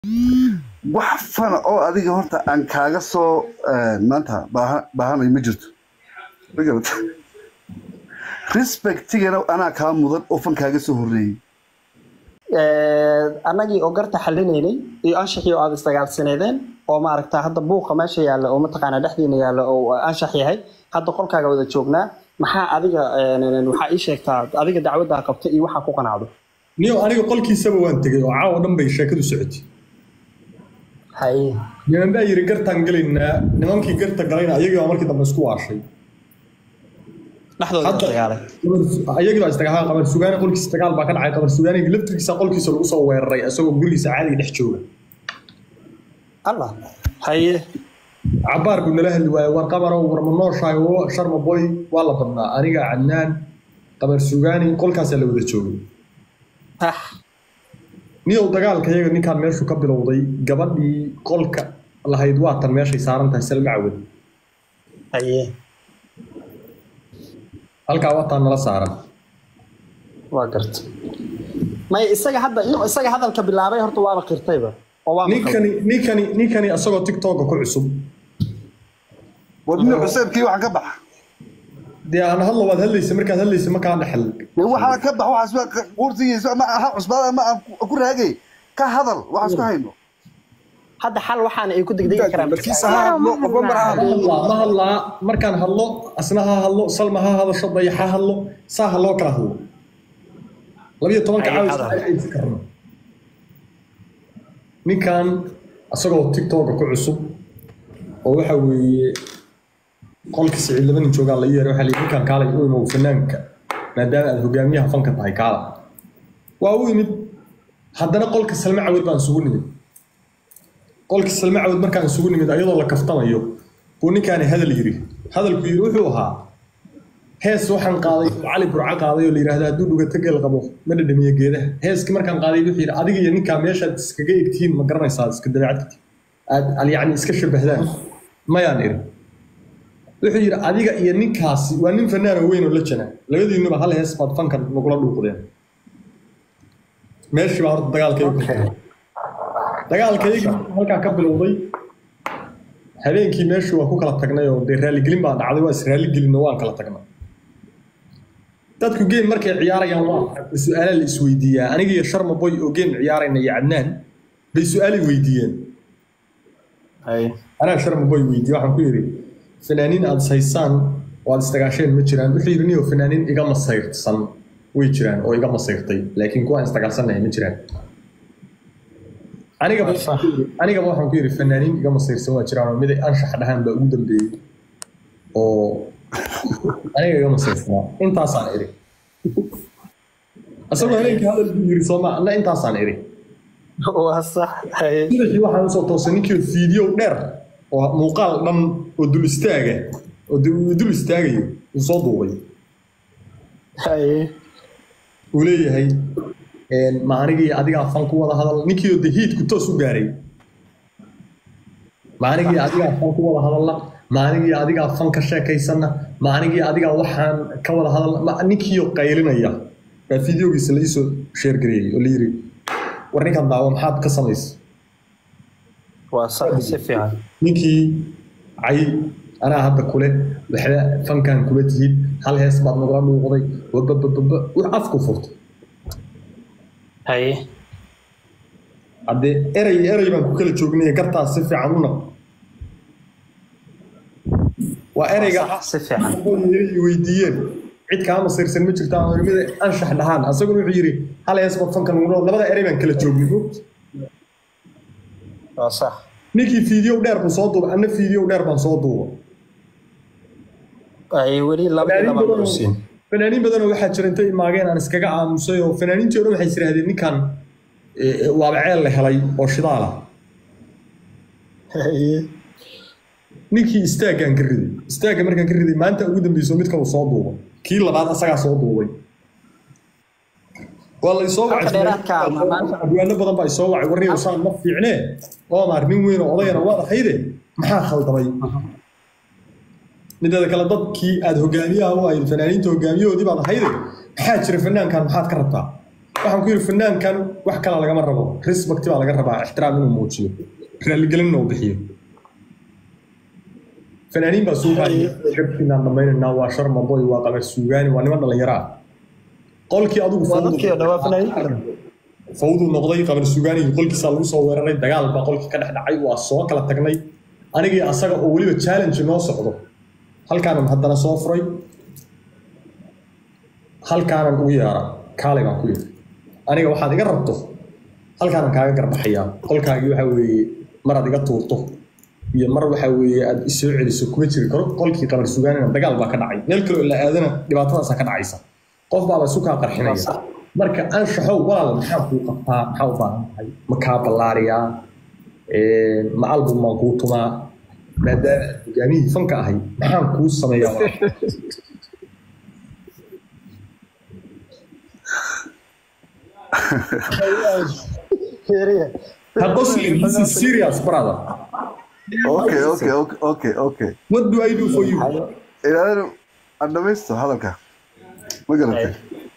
wax fana oo adiga horta aan kaaga soo eh, maanta baaha- baahanayo ma jirto Ma garata respectigana anaa kaa mudan oo fan kaaga soo horreeyey annagii oo garta xalinaynay iyo anshaxii oo aad isdagaalsaneedeen oo maaragta hadda buuqa meesha yaalla oo mataqaanaa dhexdiina yaalla oo anshax yahay hadda qolkaaga wada joognaa maxaa adiga een, waxaa ii sheegtaa adiga dacwaddaa qabta iyo waxaa ku qanacdo niyo aniga qolkiisaba waan tegey oo caawa dhan bay sheekadu socotay haye niman baa yidhi gartaan gelaynaa nimankii garta galayna ayagii baa markii dambe isku waashay dhexdooda Hadda- dagaalay ayagii baa isdagaal qabar sugaani qolkiisa dagaal baa ka dhacay qabar sugaaniga laftirkiisa qolkiisa lagu soo weeraray isagoo gurigiisa caadiga dhex jooga allah haye cabaar buu nala hadli waayey war qabarow war ma nooshahay oo sharma boy waa la badnaa aniga cadnaan qabar sugaani qolkaasaa la wada joogay tax niyow dagaalka iyaga ninkaan meeshu ka bilowday gabadhii qolka lahayd waatan meeshay saaran tahay salma cawad haye halkaa wataan nala saaran waa garta may isaga hadda inuu isaga hadalka bilaabay horta waaba qirtayba oo waa maqal ninkani ninkani ninkani isagoo tiktoka ku cusub wadni cuseebkii waxaa ka baxa dee aan hadlo waad hadlaysa markaad hadlaysa makaa dhexel dee waxaa ka bax waxaas waa quurtigiisa ma aha cusbaada ma aan ku- ku raagay ka hadal waxaas ku hayno hadda xal waxaana ay ku degdegi karaan markiisa ha hadlo qofba mar ha hadlo hadlaa ma hadlaa markaan hadlo asna ha hadlo salma ha hadasho dayax ha hadlo saa ha loo kala hadlo labiyo tobanka Ay, caawis hadal. aysi karno ninkan isagoo tiktoka ku cusub oo waxa weeye qolka siciid laba nin joogaan la ii yeeray waxaa la yidhi ninkan kaalay u imow fanaanka maadaama aad hogaamiyaha fanka tahay kaala waa u imid haddana qolka salme cawad baan isugu nimid qolka salme cawad markaan isugu nimid ayadoo la kaftamayo buu ninkaani hadal yidhi hadalku yidhi wuxuu ahaa hees waxaan qaaday oo cali burco qaaday oo la yidhaahdo hadduu dhugato geel qabo ma dhadhamiyo geedaha heeskii markaan qaaday wuxuu yidhi adiga iyo ninkaa meeshaad iskaga egtihiin ma garanaysaa iska dabeecad aad al- yacni iska shabahdaan mayaan idhi wuxuu yidhi adiga iyo ninkaasi waa nin fanaano weyn oo la jana labadiinuba hal hees baad fankan nagula dhuuqdeen meeshii baa horta dagaalkaygu ka Okay. dagaalkaygii halkaa ka bilowday habeenkii meeshii waa ku kala tagnay oo dee raaligelin baa dhacday waa is raaligelin oo waan kala tagnay dadku game markay ciyaarayaan waa su-aala la isweydiiyaa aniga iyo sharma boy oo game ciyaarayna iyo cadnaan bay su-aalay weydiiyeen haye anaa sharma boy weydiiye waxaan ku yidhi fanaaniin aad saysaan oo aad isdagaasheen ma jiraan wuxuu yidhi niyo fanaaniin iga masayrsan way jiraan oo iga masayrtay laakiin kuwa aan isdagaalsannahay ma jiraan anigaba waxaan ku yidhi- anigaba waxaan ku yidhi fanaaniin iga masayrsan waa jiraan oo mid ay anshax dhahaan baa ugu dambeeyey oo aniga iga masayrsanaa intaasaan idhi asagoo habeenkii hadal buu yidhi sooma anna intaasaan idhi waa sax haye subaxii waxaan usoo toosay ninkii fiideo dheer oo muuqaal dhan oo dul istaaga oo dul dul istaagayo uu soo duubay haye uu leeyahay een, ma anigii adigaa fan ku wada hadal ninkii oo de hiidku toos u gaaray ma anigii adigaa fan ku wada hadalna ma anigii adigaa fan ka sheekaysana ma anigii adigaa waxaan ka wada hadalna ma ninkiioo qaylinaya baa fideogiisa la iisoo sheergareeyey oo la yidhi war ninkan daawo maxaad ka samaysa waa sax si fiican ninkii cay anaa hadda kule waxba fankan kula tihid hal hees baad nagula dhuuqday wababababa wax afku furtay haye haddee erey erey baan ku kala joognay gartaas si fiican u naq waa ereyga sax si fiican i weydiiyeen cid kaa masirsan ma jirta ama mida anshax dhahaan asaguna wuxuu yidhi hal hees baad fankan nagula labada erey baan kala joognay waa sax ninkii fiideo dheer buu soo duubay anna fiideo dheer baan soo duuba ay weli laba iyo laba kusiin fanaaniin badanoo waxaa jira intay imaageen aan iskaga aamusay oo fanaaniintii o dhan waxay isiraahdeen ninkan eh, waaba ceel la helay oo shidaal ah haye ninkii istaaggaan ka riday istaagga markaan ka riday maanta ugu dambeyso mid kale soo duuba kii labaad asagaa soo duubay waa la isoo Halka dheeraadka ah, maanta- abwaano badan baa isoo wacay warniyo saan ma fiicnee omar nin weyn oo odayana waad ahayde maxaa khaldamay mideeda kale dadkii aad hogaamiyaha u ahayd fanaaniinta hogaamiyahoodii baad ahayde maxaa jira fanaankan maxaad ka rabtaa waxaan ku yidhi fanaankan wax kala lagama rabo respect baa laga rabaa ixtiraam inuu muujiyo raaligelinna uu bixiyo fanaaniin baa suuqaaya gabkiinaan dhammaynaynaa waa sharmaboy waa qamar suugaani waa niman dhallinyaro ah qolkii adigu waa dadkii oo dhawaa fanaaniinta fawduu noqday qamar suugaanigii qolkiisaa lagu soo weeraray dagaal baa qolkii ka dhex dhacay waa soo kala tagnay anigii asaga oo weliba challenge noo socdo halkaanan haddana soo furay halkaanan ugu yeera kaalay baan ku yidhi aniga waxaad iga rabto halkaanan kaaga garbaxayaa qolkaagii waxaa weeye maraad iga tuurto iyo mar waxaa weeye aad isoo celiso kuma jiri karo qolkii qamar sugaanina dagaal baa ka dhacay meel kaloo la aadana dhibaatadaasaa ka dhacaysa qof baaba isu kaa qarxinaya marka anshaxow walaal maxaa kuu qabtaa maxaa u baahan tahay ma kaa ballaariyaa ma album maan kuu tumaa maadaama aad hogaamiyihii fanka ahay maxaan kuu sameeyaa walaal ha qoslin this is serious brother okay okay okay okay okay what do I do for you ilaalin aan dhamaysto hadalka ma garatay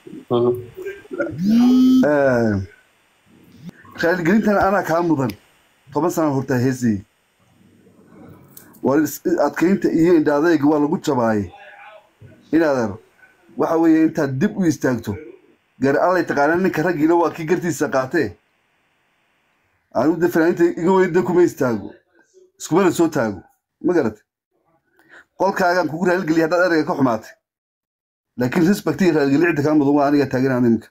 raaligelintan anaa kaa mudan toban sana hortaa heesayey waa is- adkaynta iyo indhaadayga waa lagu jabaayay inaadan waxa weeye intaad dib u istaagto gar allay taqaanaa ninka raggiina waa kii gartiisa qaatee anigu de fanaaniinta iga weyda kuma istaago iskumana soo taago ma garatay qolkaagaan kugu raaligeliya haddaad erayga ka xumaatay laakiin respectiga raaligelinta kaa mudan waa aniga taaganaan iminka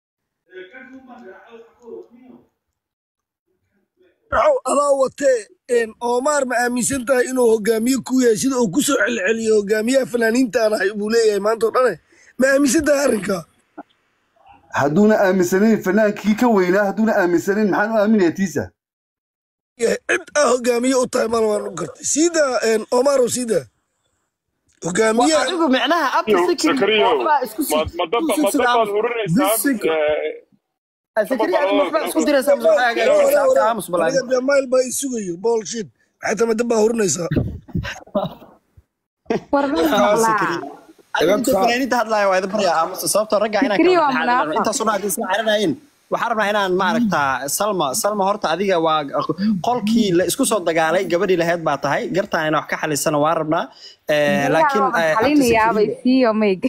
waxau adaa watee een, Omar ma aaminsan tahay inuu hogaamiye ku yahay sida uu ku soo celceliyo hogaamiyaha fanaaniintaan ahay buu leeyahay maanta oo dhane ma aaminsan tahay arrinka hadduuna aaminsanayn fanaankii ka weynaa hadduuna aaminsanayn maxaan u aaminaya tiisa cid aa hogaamiye u tahay mana waan u gartay sida een, Omar oo sida hogaamiyaha adigu micnaha abta sikri Zakariyo, waxbaa isku ma ma dab ma dab baad hurinaysaa Sikri. eh, sikri adigu waxbaa isku diraysaa mise waxaa hagaajinaysaa abta aamus balaan aniga dee mayl baa isugayo bullshit maxay tama dab baa hurinaysaa inta fanaaniinta hadlaaya waa idin baryaa aamusa sababtoo ragga inaan Fikriyo waa kala munaafiq. intaasuna haddii isla caranayin waxaan rabnaa inaan maaragtaa salma salma horta adiga waa qolkii la isku soo dagaalay gabadhii laheyd baa tahay gartaan inaan wax ka xalisana waa rabnaa Eh, laakiin eh, abta xalinayaabay Sikriyo- siiyo mayg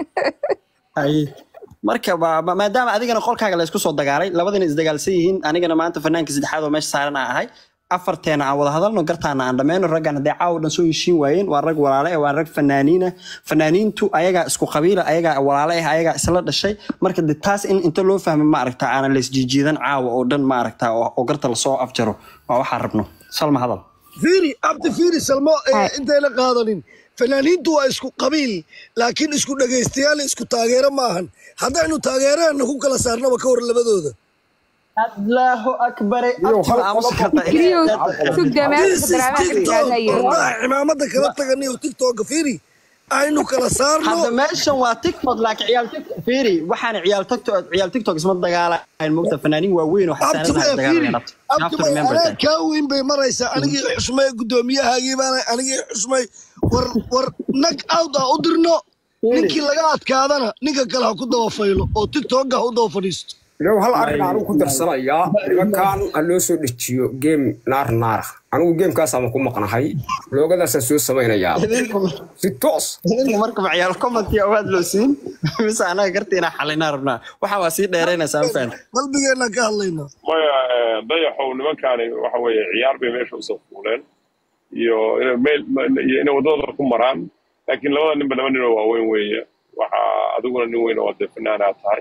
Haye. marka ba- ma- maadaama adigana qolkaaga la isku soo dagaalay labadina isdagaalsan yihiin anigana maanta fanaanka saddexaad oo meesha saaran aan ahay afarteena aan wada hadalno gartaana aan dhammayno raggan haddee caawa dhan soo heshiin waayeen waa rag walaale eh, waa rag fanaaniina fanaaniintu ayagaa isku qabiila ayagaa walaale ah ayagaa isla dhashay marka de taas in inta loo fahmo ma aragta aanan la isjiijiidan caawa oo dhan ma aragta oo oo garta lasoo afjaro waa waxaan rabno salma hadal fiiri abdi fiiri salmo ee, intayna qaadanin fanaaniintu waa isku qabiil laakiin isku dhegaystayaal isku taageero maahan haddaynu taageerahana ku kala saarnaba ka war labadooda allahu akbare abtiba aamusi kartaa fikriyo sug This is damaanka TikTok. daraamaha Wallahi, cimaamada kala taganiyo tiktoka fiiri aynu kala saarno hadda meeshan waa tiktok laakiin ciyaal tiktok fiiri waxaan ciyaal tiktok ciyaal tiktok isma dagaalayn mogta fanaaniin waaweyn oo xasaanadaha dagaalayaan abti You have to remember abtianaa that. kaa weyn bay maraysaa anigii xusmay guddoomiyahaagii baana anigii xusmay war war nag out ah u dirno ninkii laga adkaadana ninka kale ha ku daba faylo oo tiktoka ha u daba fadhiisto low hal arrin anugu ku darsanayaa nimankan ha loo soo dejiyo geem naar naar ah anigu geemkaasama ku maqnahay loogadaasaan soo samaynayaa Idinku- si toos idinku marka ma ciyaal commenti awaad loo siin mise anaga garta inaan xalinaa rabnaa waxaa waa sii dheeraynaysaa ma fahamta qalbigeenna ka hadlayna maya eh, dayaxow nimankaani waxa weeye ciyaar bay meesha usoo fuuleen iyo inay meel iyo inay waddadooda ku maraan laakiin labada ninba laba nin oo waaweyn weeye waxa adiguna nin weyn oo dee fanaanaa tahay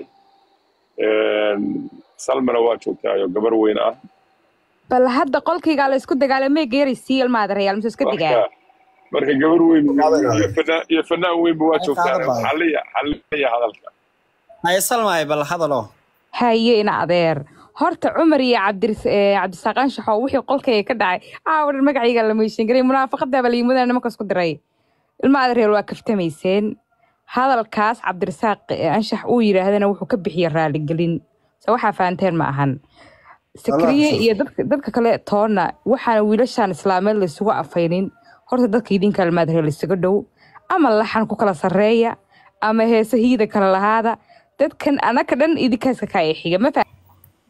Een, salmana waa joogtaayo gabar weyn ah bal hadda qolkaygaa la isku dagaalay mayga yari siiyo maada reyaal mise iska digaa marka marka gabar weyn iyo fanaan iyo fanaan weynba waa joogtaa xaliya xaliya hadalka haye salmaay bal hadalo haye ina adeer horta cumar iyo cabdir eh, cabdisaaqaan shaxow wixii qolkayga ka dhacay caawa dhan magacayga la meyshin garay munaafaqadaaba liimada nimankaas ku diray ilma adeer waa kaftamayseen hadalkaas cabdirasaaq eh, anshax uu yidhaahdana wuxuu ka bixiyey raaligelin se waxaa fahanteen ma ahan sakriye iyo dadka dadka kale toona waxaana wiilashaan islaameed laysugu afaynin horta dadka idinka almaadre laysaga dhow ama laxan ku kala sarreeya ama heese hiida kala lahaada dadkan anaka dhan idinkaasa kaa xiga ma faham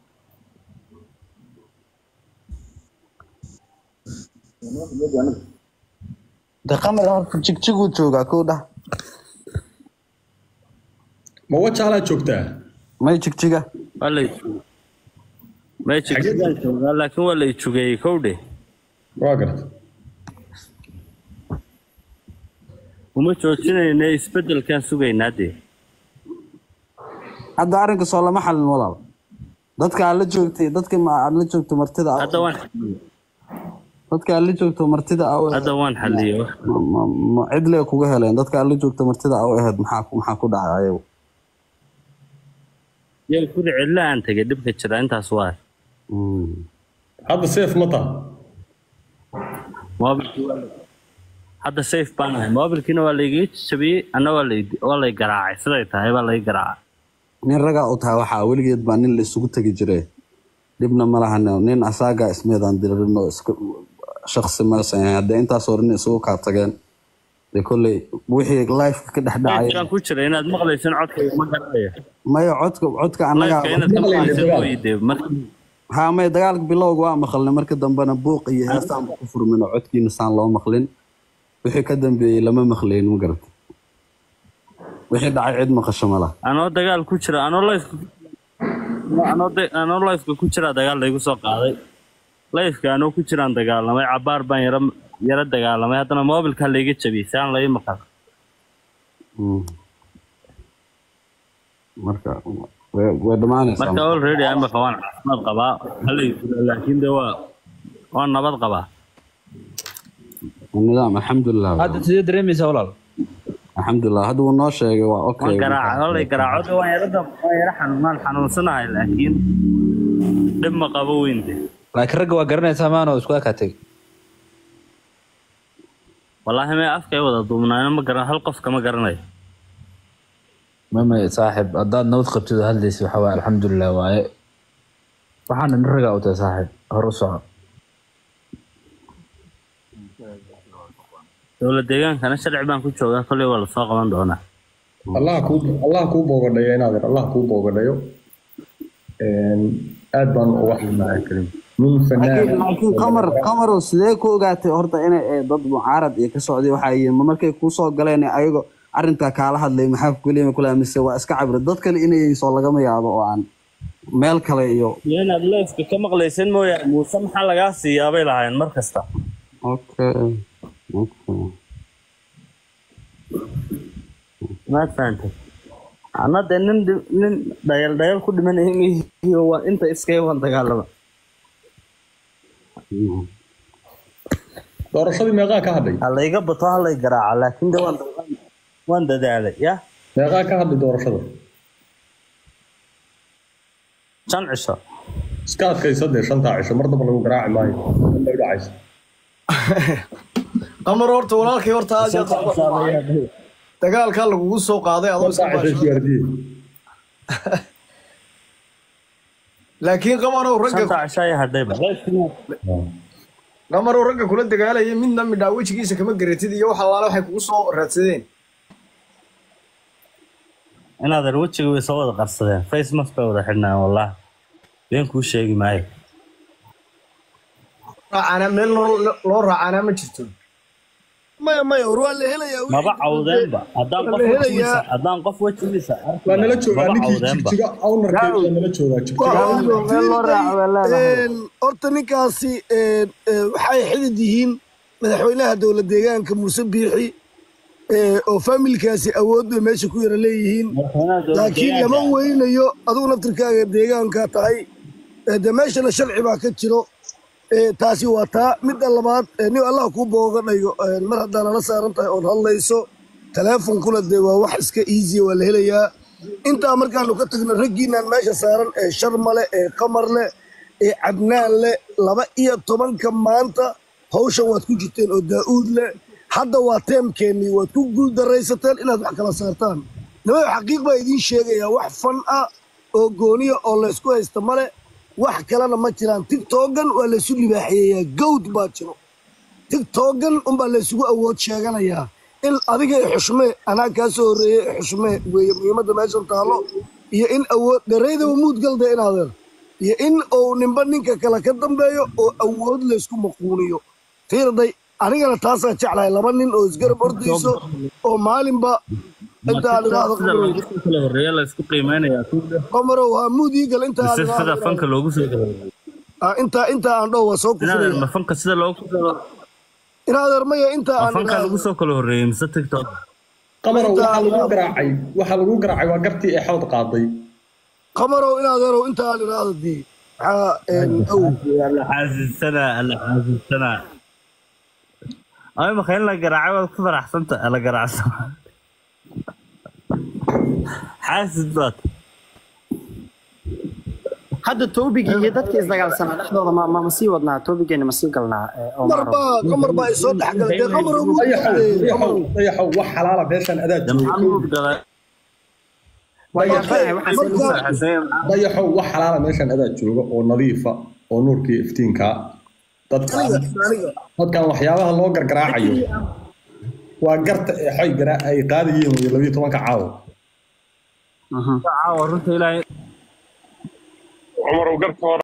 de qamar horta jigjiguu joogaa kow dhah ma wajaalaa joogtaa may jigjiga waa la may jigjigaan joogaa laakiin waa la ijugeeyey kowdhe waa garta uma joojinayna isbedelkaan sugaynaa dee hadda arrinka soo lama xalin walaal dadka aad la joogtay dadka ma aad la joogto martida ah- hadda waan xaliyey dadka aad la joogto martida ah u hadda waan xaliyey ma- ma- ma cidlee kuga heleen dadka aad la joogto martida ah u ahayd maxaa ku- maxaa ku dhacay ayagu yaa kuri cidla aan tegay dhibka jira intaas waa Mm. hadda seef ma taha moobilkii waa la- hadda safe baan ahay moobilkiina waa laygaga jabiyey anna waa lay waa lay garaacay siday tahay baa lay garaacay nin ragaa u tahay waxaa weligeed baa nin la isugu tegi jire dhibna ma lahan nin asaagaa ismeedaan diririno iska shaksi maysan ahayn haddee intaas hore nin isugu kaa tageen dee kolley wixii lifeka ka dhex dhacay Lifekaan ku jira inaad maqlaysan codkayga ma garanayo maya codka codka annagaa lifeka inaad ka maqlaysan mooyi dee marka ha maya dagaalka bilowga waa maqalnay marka dambena buuq iyo heestaan ba ku furmin oo codkiina saan loo maqlin wixii ka dambeeyey lama maqlayn ma garata wixii dhacay cid maqasho ma laha anoo dagaal ku jira anoo lifeka anoo de- anoo lifeka ku jira dagaal laygu soo qaaday lifeka anoo ku jiraan dagaalamay cabaar baan yara yara dagaalamay haddana moobilkaa layga jabiyey saan lai maqal Mm. marka way way dhammaanaysaa marka already imaka waan caafimaad qabaa halay laakiin de waa waan nabad qabaa nidaam alxamdulilah hadda sidee dareemaysaa walaal alxamdulilah hadda wuu noo sheegay waa okay waan garaaca halay garaaco waan yara dam- waan yara xanuun waan xanuunsanahay laakiin dhib ma qabo weyn de laakiin ragga waa garanaysaa maano isku ekaa teg wallaahi may afkay wada duubnaayno ma garan hal qof kama garanayo mama saaxib haddaad nabad qabtid oo hadlaysa waxa waaye alxamdulilah waaye waxaana nin ragaa u tahay saaxib hor u soco dowlad deegaankana sharci baan ku joogaa kolley waa lasoo qaban doonaa allah kuu allah kuu boogadhayo inaadan allah kuu boogadhayo aad baan uga xumahay nin fanaan laakiin qamar qamarow sidee ku ogaatay horta inay eh, dad mucaarad iyo ka socday waxaa yihiin ma markay kuu soo galeen ayago arrintaa kaala hadlay maxaa kuleema kula mise waa iska cabri dad kale inay soo lagama yaabo oo aan meel kale iyo iyo inaad leefka ka maqlaysan mooyaane muuse maxaa lagaa siiyaa bay lahaayeen mar kasta okay okay maad fahantay ana dee nin dhi- nin dhayal dhayal ku dhimanaya mihiyo waa inta iskaga wan dagaalama Mm. doorashadii meeqaa ka hadhay ha layga bato ha lay garaaca laakiin de waan waan dadaalay ya meeqaa ka hadhay doorashada shan cisho iska adkaysa dee shantaa cisho mar daba lagu garaaci maayo Dambay dhacaysa qamar horta walaalkay horta aad iyo aad baan u xumahay. dagaalkaa lagugu soo qaaday adoo iska shantaa cisho baashay isgaardiye laakiin qamarow ragga shanta cisho ayaa hadhayba qamarow ragga kula dagaalaya midna midhaa wejigiisa kama garatid iyo wax allaale waxay kugu soo raadsadeen inaadan wejiga way soo wada qarsadeen face mask bay wada xidhnaan wallahi been kuu sheegi maayo raacaana meel loo- loo raacaanaa ma jirto maya maya war waa la helayaa wixii maba cawdeenba haddaan Waa qof la wejigiisa helayaa. haddaan qof wejigiisa arki waa nala lahaa, joogaa maba ninkii cawdeenba jigjiga awnarkeeda waa nala joogaa jigjiga Gaawiyo, meel loo raaco waa leedahay. Een, horta ninkaasi een, ee, waxay xidid yihiin madaxweynaha dowlad deegaanka muuse biixi ee, oo faamilkaasi awood bay meesha ku yara leeyihiin madaxweynaha dowladda laakiin lama deegaanka. weynayo adigu naftirkaaga deegaanka tahay ee, dee meeshana sharci baa ka jiro ee, taasi waa taa midda labaad ee, nin allah kuu boogadhayo ee, mar haddaa nala saaran tahay ood hadlayso teleefonkuna dee waa wax iska easy waa la helayaa intaa markaanu ka tagno raggiinaan meesha saaran ee sharma leh ee qamar leh ee cadnaan leh laba iyo tobanka maanta hawshan waad ku jirteen oo daa'uud leh hadda waa teemkeennii waad ku guuldaraysateen inaad wax kala saartaan nimayo xaqiiq baa idiin sheegayaa wax fan ah oo gooniya oo laysku haysta male wax kalena ma jiraan tigtogan waa laysu libaaxeeyaa gawd baa jiro tigtogan unbaa laysugu awood sheeganayaa in adiga i xushmee anaa kaa soo horreeyey i xushmee weeye muhiimadda meeshan taallo iyo in awood dhereydaba muud galda in adeer iyo in uu ninba ninka kale ka dambeeyo oo awood laysku maquuniyo fiirday anigana taasaan jeclahay laba nin oo isgarab ordayso oo maalinba inta aan idhaahdo sida loogu soo kala horreeya la isku qiimeynayaa qamarow haa muud ii gal inta aan mise sida idhaahdo fanka loogu soo kala horreeya Ah, inta inta aan dhow waa soo inaadeer kufraya ma fanka sida loogu in adeer maya inta ma aan fanka lagu idhaahdo soo kala horreeyey mise tiktok qamarow Inta waxaa aan lagu idhaahdo garaacay waxaa lagu garaacay waa gartii ee xawd qaaday qamarow in adeerow inta aan idhaahdo dii maxaa een, ow alla xaasisanaa alla xaasisanaa ay maka in la garaacay waad ku faraxsanta la garaacsan xaasid baad hadda toobigii iyo dadkii isdagaalsanaa dhexdooda ma ma ma sii wadnaa toobigeena ma sii galnaa eh, qamar Omaro baa qamar baa isoo dhexgalay dee qamarow muud dayaxow galde dayaxow qamarow dayaxow wax xalaala meeshan adaa de maxaa jooga nuud galay waa marka yaabanahay waxaas in lagu marka soo dayaxow wax xalaala meeshan adaa jooga oo nadiifa oo nuurkii iftiinka dadkan aniga aniga dadkan waxyaabaha loo gargaraacayo waa garta ee xoy garaa ay qaadayeen wey labiyo tobanka caawa Mhm. caawa runta ilaahay cumar uu garta hore